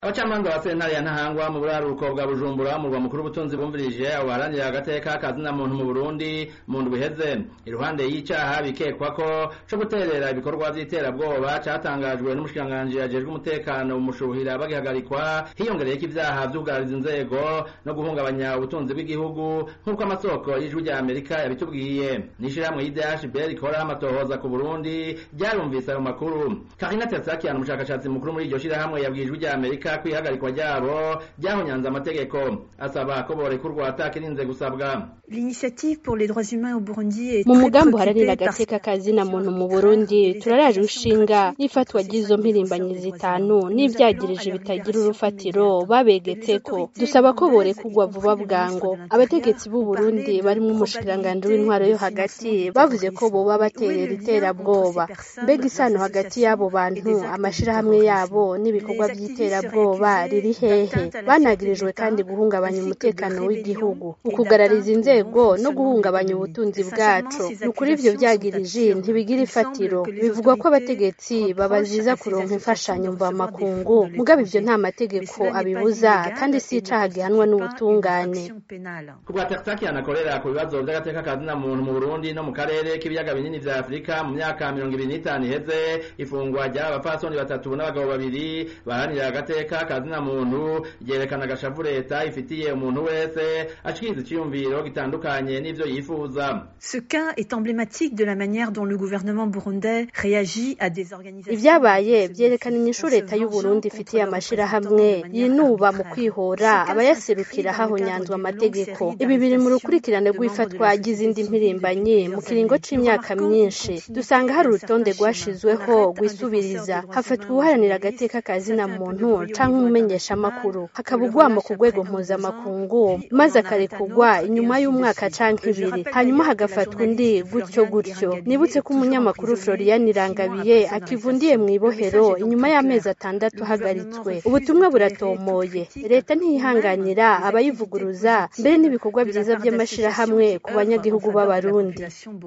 abacamanza ba sentare ya ntahangwa mu buraruko bwa bujumbura murwa mukuru w'ubutunzi bumvirije abo baharanira agateka kazina muntu mu burundi mu ndwi iheze iruhande y'icaha bikekwa ko co guterera ibikorwa vy'iterabwoba catangajwe n'umushikiranganji ajejwe umutekano mu mushuhira bagihagarikwa hiyongereyeko ivyaha vy'ubwariza inzego no guhungabanya ubutunzi bw'igihugu nk'uko amasoko y'ijwi rya amerika yabitubwiye n'ishirahamwe y'idhb rikora amatohoza ku burundi ryarumvise ayo makuru karina tersakian umushakashatsi mukuru muri iryo shirahamwe yabwiye ijwi rya amerika kwihagarikwa ryabo ryahonyanze amategeko asaba ko borekurwa atakirinze gusabwa L'initiative pour les droits humains au Burundi est mu très mugambi uharanira préoccupée par agateka kazina muntu mu burundi turaraje ushinga n'ifatwa ry'izo mpirimbanyi zitanu n'ivyagirije bitagira urufatiro babegetseko dusaba ko borekurwa vuba bwango abategetsi b'u burundi barimwo umushikiranganji w'intwaro yo hagati bavuze ko boba baterera iterabwoba mbega isano hagati y'abo bantu amashirahamwe yabo n'ibikorwa vy'iterabwoba riri hehe banagirijwe kandi guhungabanya umutekano w'igihugu ukugarariza inzego no guhungabanya ubutunzi bwacu ni ukuri ivyo vyagirije ntibigira ifatiro bivugwa ko abategetsi babaziza kuronka imfashanyo mvamakungu mugabo ivyo nta mategeko abibuza kandi si icaha gihanwa n'ubutungane kubwa tersakian akorera ku bibazo vy'agateka kazina muntu mu burundi no mu karere k'ibiyaga binini vya afurika mu myaka mirongo ibiri n'itanu iheze ifungwa ry'aba bapfasoni batatu n'abagabo babiri baharanira agateka kazina muntu ryerekana agashavu leta ifitiye umuntu wese ashikiriza iciyumviro gitandukanye n'ivyo yifuza Ce cas est emblématique de la manière dont le gouvernement burundais réagit à des organisations. ivyabaye vyerekana inyishu leta y'u Burundi ifitiye amashirahamwe yinuba mu kwihora abayaserukira hahonyanzwe amategeko ibi biri mu rukurikirane rw'ifatwa ry'izindi mpirimbanyi mu kiringo c'imyaka myinshi dusanga hari urutonde rwashizweho rwisubiriza hafatwa ubuharanira agateka kazina muntu canke umumenyeshamakuru hakaba ugwamo ku rwego mpuzamakungu maze akarekurwa inyuma y'umwaka canke ibiri hanyuma hagafatwa undi gutyo gutyo nibutse ko umunyamakuru Florian Irangabiye akivundiye mu ibohero inyuma y'amezi atandatu ahagaritswe ubutumwa buratomoye leta ntiyihanganira abayivuguruza mbere n'ibikorwa vyiza vy'amashirahamwe ku banyagihugu b'abarundi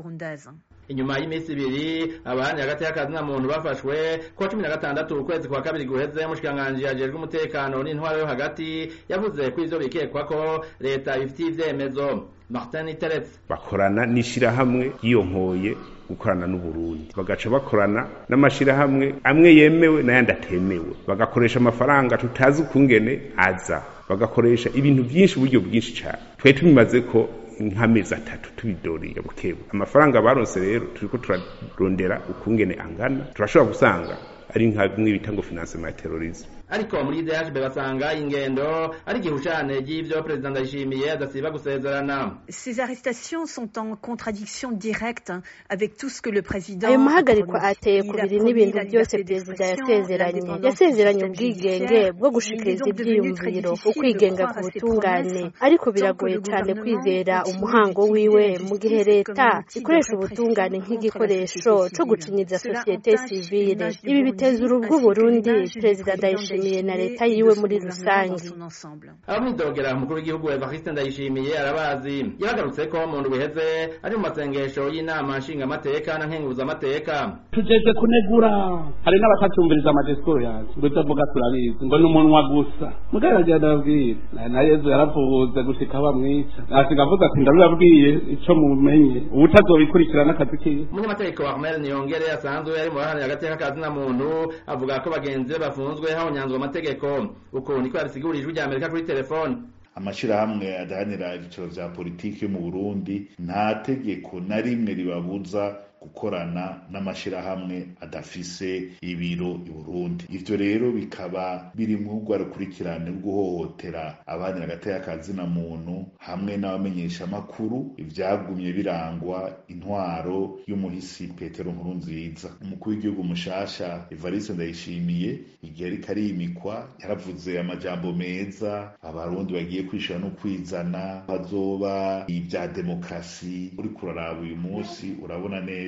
inyuma y'iminsi ibiri abaharanira agateka kazina muntu bafashwe kuwa cumi na gatandatu ukwezi kwa kabiri guheze umushikiranganji ajejwe umutekano n'intwaro yo hagati yavuze ko ivyo bikekwa ko leta bifitiye ivyemezo martin teretse bakorana n'ishirahamwe yiyonkoye gukorana n'uburundi bagaca bakorana n'amashirahamwe amwe yemewe n'ayandi atemewe bagakoresha amafaranga tutazi ukungene aza bagakoresha ibintu byinshi uburyo bwinshi cyane twari tubimaze ko nk'amezi atatu tubidoriye bukebu amafaranga baronse rero turiko turarondera ukungene angana turashobora gusanga ari nka bimwe bita ngo financement ya terrorisme ariko muri DHB basanga ingendo ari igihushane ry'ivyo perezida ndayishimiye adasiba gusezerana Ces arrestations sont en contradiction directe avec tout ce que le président ayo mahagarikwa ateye ku biri n'ibintu byose perezida yasezeranye yasezeranye ubwigenge bwo gushikiriza ivyiyumviro ukwigenga ku butungane ariko biragoye cyane kwizera umuhango wiwe mu gihe leta ikoresha ubutungane nk'igikoresho co gucinyiza sosiyete sivile ibi biteza urubwo Burundi perezida ndayishimiye na leta yiwe muri rusange abamwidogera umukuru w'igihugu evariste ndayishimiye arabazi yagarutse ko mu ndwi iheze ari mu masengesho y'inama nshingamateka na nkenguzamateka tujeje kunegura hari n'abatatumviriza amajesikoro yanjye ngo ivyo avuga turabizi ngo ni umunwa gusa mugabo yagiye ndababwira na- na yezu yaravuze gushika aho bamwica asiga avuze ati ndabibabwiye ico mumenye ubutazobikurikirana akazi kiwe umunyamategeko wa Ahmed Niyongere asanzwe ari mu baharanira agateka ka zina muntu avuga ko bagenzi be bafunzwe hahonyanzwe amategeko uko niko yabisigurira ijwi rya Amerika kuri telefone amashirahamwe adahanira ibyiciro vya politiki yo mu burundi nta tegeko na rimwe ribabuza gukorana n'amashirahamwe adafise ibiro i burundi ivyo rero bikaba biri mu rwa rukurikirane rwo guhohotera abahanira agateka ka zina muntu hamwe n'abamenyeshamakuru ivyagumye birangwa intwaro y'umuhisi petero nkurunziza umukuru w'igihugu mushasha evariste ndayishimiye igihe ariko arimikwa yaravuze amajambo meza abarundi bagiye kwishura no kwizana bazoba ibya demokarasi uriko uraraba uyu munsi urabona neza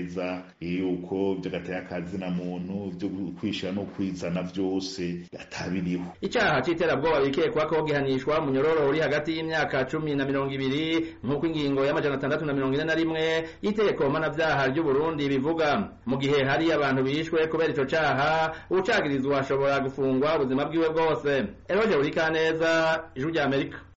neza yuko vy'agataya kazina muntu vyo kwishira no kwizana vyose atabiriho icaha c'iterabwoba bikekwa ko gihanishwa munyororo uri hagati y'imyaka cumi na mirongo ibiri nk'uko ingingo y'amajana atandatu na mirongo ine na rimwe y'itegeko mpanavyaha ry'uburundi bivuga mu gihe hari abantu bishwe kubera ico caha uwucagirizwa ashobora gufungwa ubuzima bwiwe bwose eroje urikaneza ijwi ry'amerika